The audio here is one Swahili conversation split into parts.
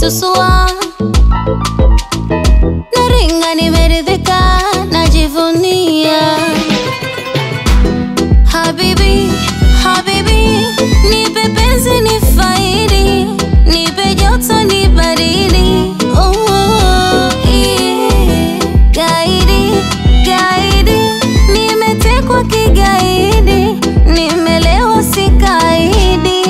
tusua naringa nimeridhika najivunia habibi habibi nipe penzi ni faidi nipe joto ni baridi oh, yeah. gaidi gaidi nimetekwa kigaidi nimelewa sikaidi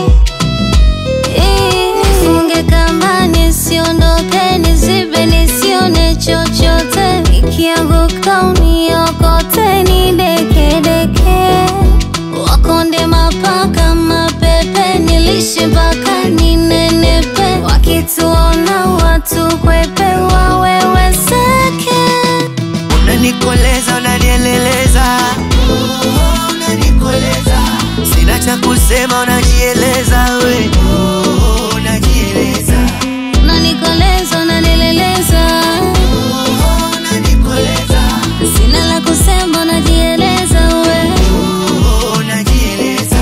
Nifunge kamba nisiondoke, nizibe nisione chochote, ikianguka uniokote, nidekedeke. Wakonde mapaka mapepe, nilishe mpaka ninenepe, wakituona watu kwepe, waweweseke. Unanikoleza, unanieleleza, oh, unanikoleza. Sina cha kusema, unajieleza we, oh, unajieleza, Unanikoleza, unanileleza, oh, unanikoleza, sina la kusema, unajieleza we. oh, unajieleza.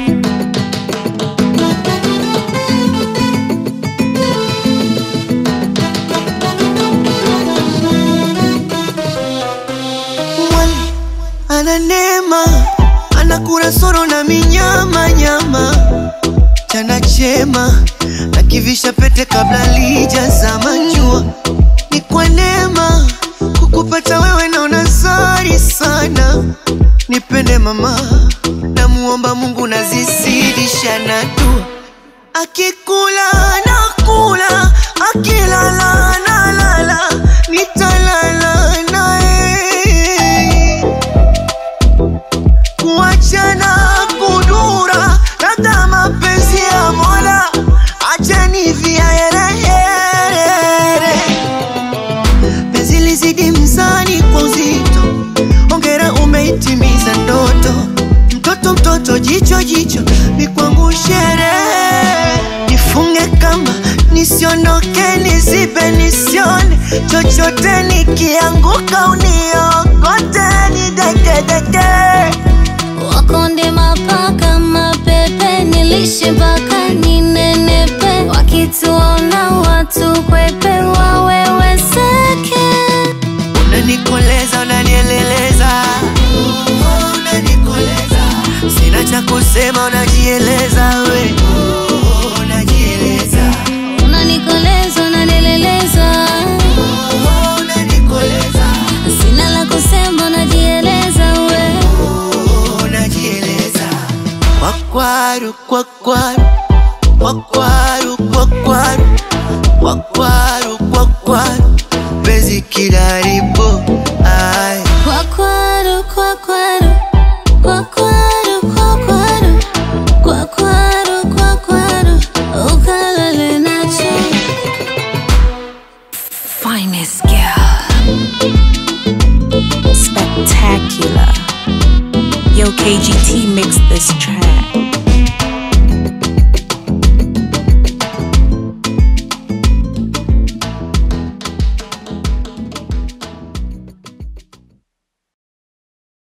Mwali ana neema, anakula soro na minyama nyama, chana chema nakivisha pete kabla lijazama jua. Ni kwa neema kukupata wewe, naona zari sana. Nipende mama, namuomba Mungu nazizidisha na dua. Akikula nakula, akilala nalala, nitalala naye kuachana kudura, labda mapenzi ya Mola, acheni viaerehere. Penzi lizidi mzani kwa uzito, ongera umeitimiza ndoto. Mtoto mtoto, jicho jicho, ni kwangu sherehe. Nifunge kamba nisiondoke, nizibe nisione chochote, nikianguka uniokote, nidekedeke Wakonde mapaka mapepe, nilishe mpaka ninenepe, wakituona watu kwepe, waweweseke. Unanikoleza, unanieleleza, oh, unanikoleza. Sina cha kusema, unajieleza we, oh, unajieleza, Unanikoleza, unanileleza, oh, unanikoleza, sina la kusema, unajieleza we. oh, unajieleza. Kwakwaru, kwakwaru, kwakwaru, kwakwaru, kwakwaru, kwakwaru, penzi kilaribu, ai Kwakwaru, kwakwaru, kwakwaru, kwakwaru, kwakwaru, kwakwaru, ukalale nacho. Finest girl. Spectacular. Yo, KGT mixed this track.